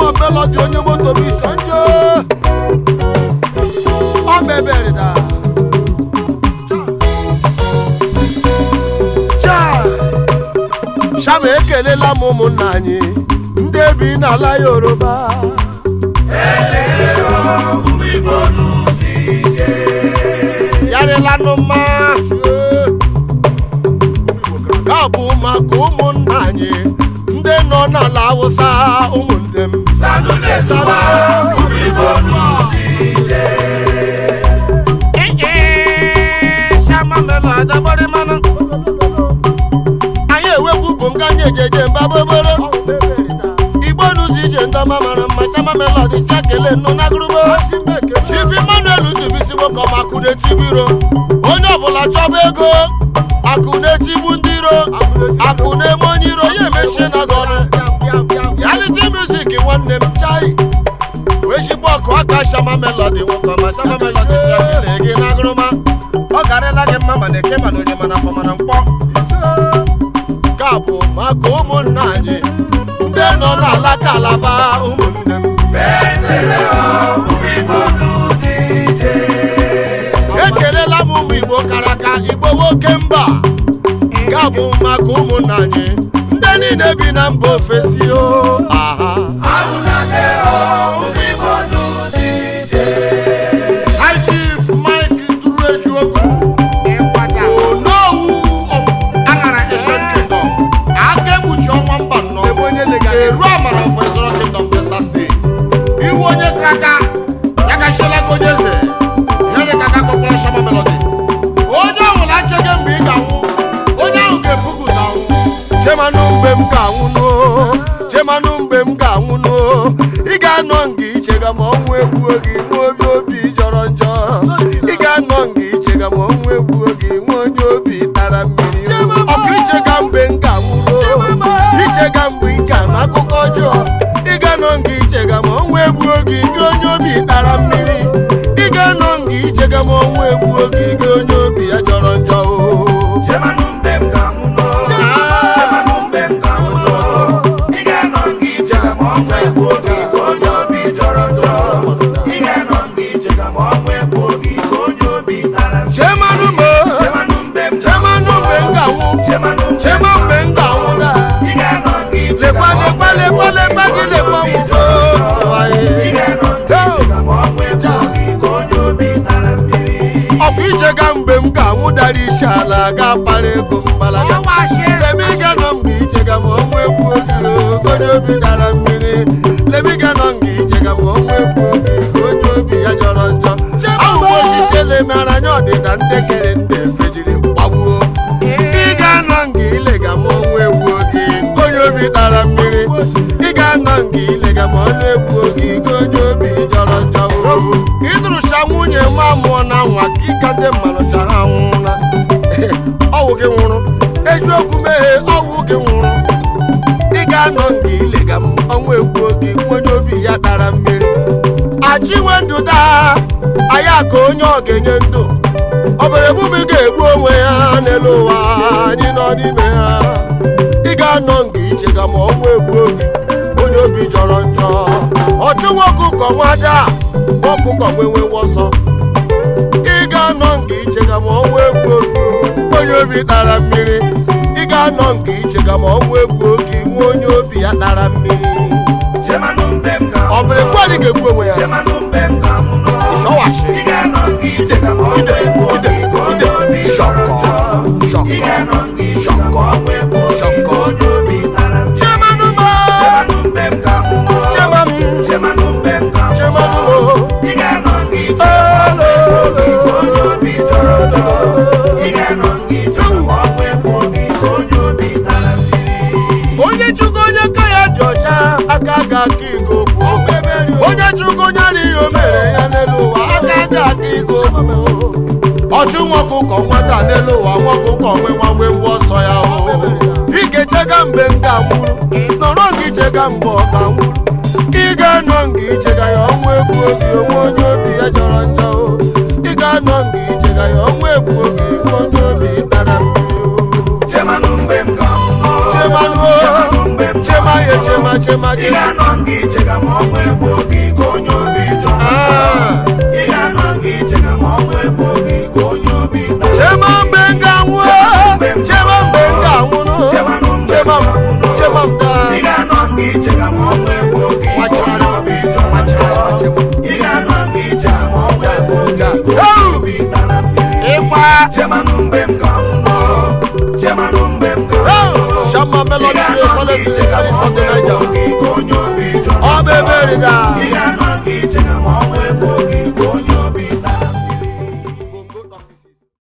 melodi onye moto bụ iso nje ọ beberida shama ekelela m ụmụnna anyị ndị bi n'ala yoruba yarịlanụ mma ka bụ maka ụmụnna anyị ndị nọ n'ala awụsa ụmụnne m anyị ewepụ bụ nga anyị ejeje mba boboro igbo n'ụzọ ije ndọma mara mma chama melodi si ekele nnụ na gụrụbo chifi manuel dubisi nwoke ọma akụ na-etigbu iro onye ọbụla chọba ego akụ na-etigbu ndị iro akụ na-eme onye iro ya emechie na gị ọnụ reality music nwanne m chai wee shigbo ọkụ aka shama melodi nwoke ọma shama melodi si ekele gị na gụrụma ọ garịla gị mma mana eke mana onye mana afọ mana mkpọ ka bụ maka ụmụnna anyị ndị nọ n'ala kalaba ụmụnne m ekelela m ụmụ igbo kara aka igbo nwoke mba ga bụ maka ụmụnna anyị ndị niile bi na mba ofesi o aha High Chief Mike Durejuogu Onowu of Aṅara Asian Kingdom aka ekpuchi ọnwa mba nnọọ eru amara of Ezoro Kingdom Delta State iwu onye kraka ya ka shielaga onye eze ya dị ka aka kpọkwara Shama Melody onye ọbụla achọghị mgbe ị ga-anwụ onye ahụ ga-ebukuta anwụ chemanụ mgbe m ga-anwụ n'o chemanụ mgbe m ga-anwụ n'o ị ga-anọ nga ichega ma ọnwụ egbuo gị nwa obi obi jọrọ njọ ị ga-anọ nga ichega ma ọnwụ egbuo gị nwa onye obi tara mmiri ọkụ ichega mgbe m ga-anwụ n'o ichega mgbe ị ga-anụ akụkọ ọjọọ ị ga-anọ nga ichega ma ọnwụ egbuo gị gị onye obi tara mmiri ị ga-anọ nga ichega ma ọnwụ egbuo gị gị onye obi ya jọrọ njọ o chemanụ m chemanụ mgbe m ga-anwụ chema mgbe m ga-anwụ na lekwa lekwa lekwa lekwa gị lekwa nwụgo ọkwa ichega mgbe m ga-anwụ dara isi ala ga-akpara ego mgbalaga ebe ị ga nọ mgbe ichega ma ọnwa egwu oge onye obi dara mmiri lebe ị ga nọ mgbe ichega ma ọnwa egwu oge ka onye obi ya jọrọ njọ ahụ ochiche lemara anya ọdịda ndị kere ndị efejiri mgbagbuo ị ga-anọ nga ilega ma ọnwa egwu oge onye obi dara mmiri ị ga-anọ nga ilega ma ọnụ egwu oge gị onye obi jọrọ njọ ịdụrụcha nwunye nwa mụọ na nwa ka ịkate mmanụcha ha nwụna ọwụ gị nwụrụ eziokwu meghe ọwụ gị nwụrụ ị ga-anọ nga ilega m ọnwa egwu oge onye obi ya dara mmiri achiwe ndụ daa anya ka onye ọ ga-enye ndụ ọbara ebubi ga-egbu onwe ya n'elu ụwa anyị nọ n'ime ha ị ga-anọ nga ichega ma ọnwa egbu oge onye obi jọrọ njọ ọchụ nwoke ụkọ nwada ọkụkọ nwenwe ọsọ ị ga-anọ nga ichega ma ọnwa egbu oge onye obi dara mmiri ị ga-anọ nga ichega ma ọnwa egbu oge nwe onye obi ya dara mmiri ọ bụrụ ekwe anyị ga-egbu onwe ya ịsọwashi shọkọ shọkọ shọkọ shọkọ chemanụ m chemanụ chemanụ onye chụgo onye ka ya dị ọcha aka ga aka igo bụ onye chụgo onye adịghị o mere ya n'elu ụwa aka ga aka igo bụ ọchụ nwoke ụkọ nwata n'elu ụwa nwoke ụkọ nwe nwa nwe ngwa ọsọ ya o ikechega mgbe m ga-anwụrụ nọrọ gị chega mgbe ọ ga-anwụrụ ị ga-anọ nga ichega ya ọnwa egbu oge onwe onye obi ya jọrọ njọ o ị ga-anọ nga ichega ya ọnwa egbu oge nwe onye obi dara mmiri o chemanụ o chema ya chema chema chema chema ọnwa egbu oge ike onye obi jọrọ njọ ị ga-anọ mgbe ije ma ọnwa egbu oge ike onye obi dara mmiri ịkwa chemanụ mgbe m ga mbọ chemanụ mgbe m ga mbọ shama melody dey follow the saris of the niger ike onye obi jọrọ ọ bụ ebe erida ị